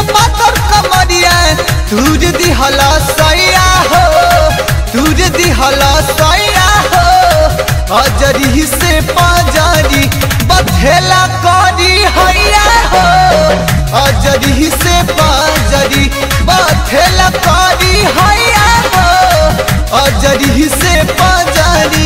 पातर कमरिया तुझ दिहला सैया हो तुझ दिहला सैया हो अजरी से पाजरी बथेला करी हैया हो अजरी से पाजरी बथेला करी हैया हो अजरी से पाजरी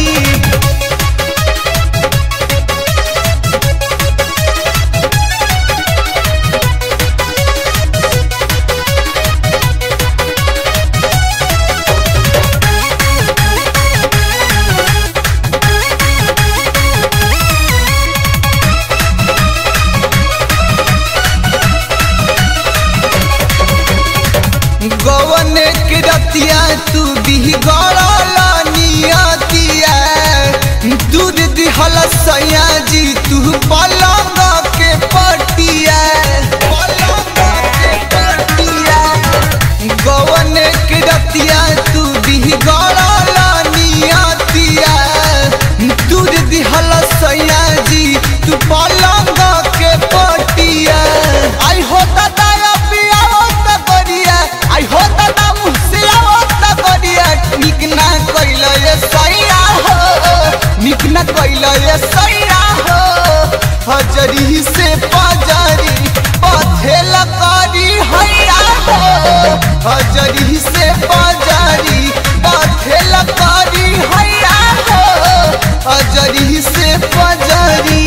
गवन के रतिया तू भी गड़ला नियतिया दूध दिहल सैया जी तू पलंग के पटिया पलंग के पटिया गवन के रतिया तू भी गड़ला नियतिया दूध दिहल सैया जी तू पलंग के पटिया आई हो दादा पिया होता करिया आई हो दादा मुझसे होता करिया निक ना कइल ये सैया हो निक ना कइल ये सैया हो हजरी से पाजरी पथेला करी हैया हो हजरी से पाजरी पथेला करी हैया हो हजरी से पाजरी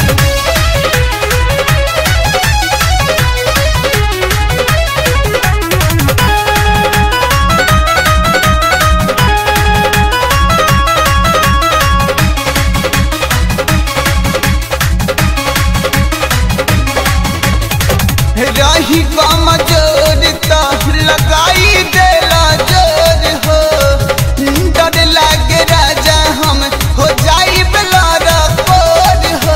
रही कमजोर तो लगाई देला जोर हो डर लागे राजा हम हो जाई बेलारा कोर हो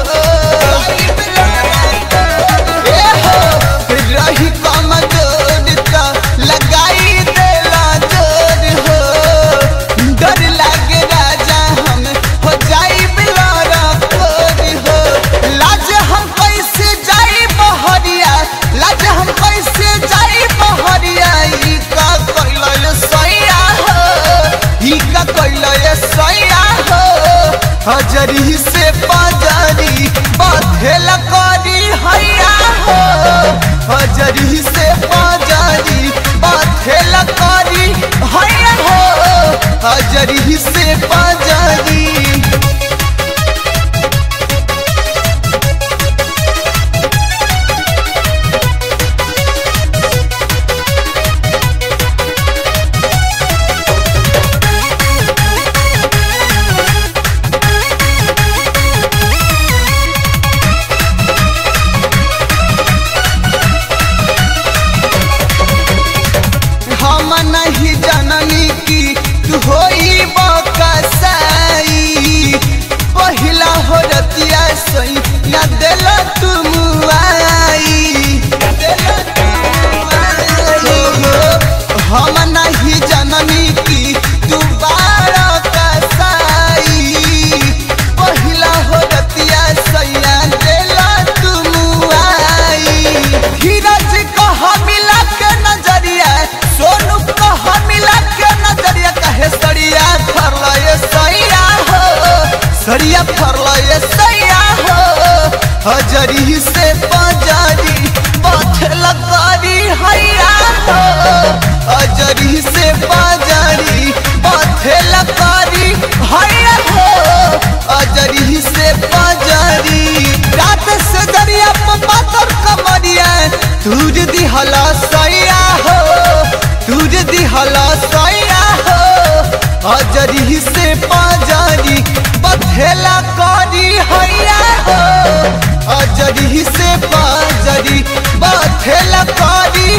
ए हो रही कमजोर तो लगाई देला जोर हो डर लागे राजा हम हो जाई बेलारा कोर हो लाज हम कैसे जाई बहरिया लाज हम कैसे जाई बहरिया ई का कइल सैया हो ई का कइल सैया हो हजरी से पाजरी बथेला करी हैया हो हजरी से पाजरी बथेला करी हैया हो हजरी से पाजरी हम नहीं जननी की तू होई बकसाई पहिला हो रतिया सई ना देल तुम आई हम नहीं जननी की तू बारा कसाई पहिला हो रतिया सैया देल तुम आई धीरज कह मिला के नजरिया सोनू कह मिला के नजरिया कहे सड़िया फरल ये सैया हो सड़िया फरल ये सैया हो हजरी से पंजरी पथल करी हैया हो हजरी से पंजरी पथल करी हैया हो हजरी से पंजरी रात से दरिया पातर कमरिया तुझ दिहला सैया हो तुझ दिहला सैया हो हजरी से पाजरी बथेला करी हैया हो हजरी से पाजरी बथेला करी